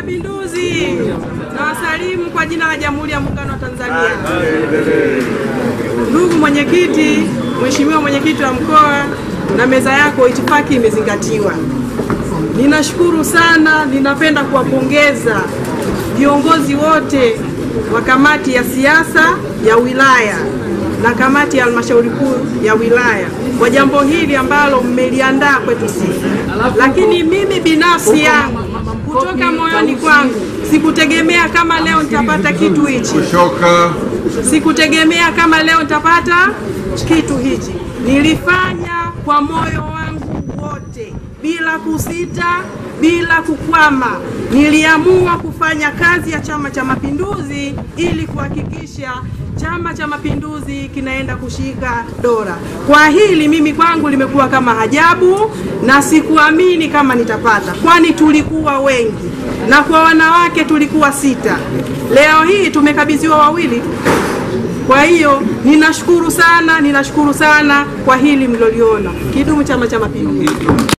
Mapinduzi! Na wasalimu kwa jina la Jamhuri ya Muungano wa Tanzania. Ndugu mwenyekiti, Mheshimiwa mwenyekiti wa mkoa na meza yako, itifaki imezingatiwa. Ninashukuru sana, ninapenda kuwapongeza viongozi wote wa kamati ya siasa ya wilaya na kamati ya halmashauri kuu ya wilaya kwa jambo hili ambalo mmeliandaa kwetu sisi. Lakini mimi binafsi yangu kutoka moyoni kwangu sikutegemea kama leo nitapata kitu hichi, Shoka. sikutegemea kama leo nitapata kitu hichi. Nilifanya kwa moyo wangu wote bila kusita, bila kukwama. Niliamua kufanya kazi ya Chama cha Mapinduzi ili kuhakikisha Chama cha Mapinduzi kinaenda kushika dola. Kwa hili mimi kwangu limekuwa kama ajabu na sikuamini kama nitapata, kwani tulikuwa wengi na kwa wanawake tulikuwa sita. Leo hii tumekabidhiwa wawili. Kwa hiyo ninashukuru sana, ninashukuru sana kwa hili mliloliona. Kidumu Chama cha Mapinduzi!